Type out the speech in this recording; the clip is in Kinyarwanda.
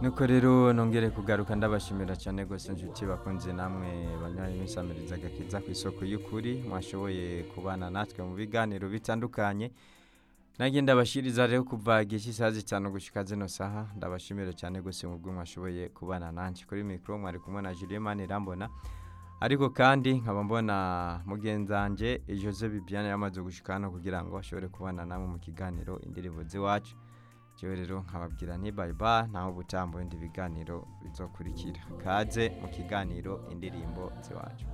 nuko rero nongere kugaruka ndabashimira cyane rwose inshuti bakunze namwe banywaye imisamiriza agakiza ku isoko y'ukuri mwashoboye kubana natwe mu biganiro bitandukanye nanjye ndabashiriza rero kuva igihe cy'isaha zitanu gushyika zino saha ndabashimira cyane rwose mu bwo mwashoboye kubana nanjye kuri mikoro mwari kumwe na jiliyemani irambona ariko kandi nkaba mbona mugenzange jose bibyane yamaze gushyika hano kugira ngo ashobore kubana namwe mu kiganiro indirimbo z'iwacu njyewe rero nkababwira ntibayiba naho ubutaha mu bindi biganiro bizokurikira kaze mu kiganiro indirimbo z'iwacu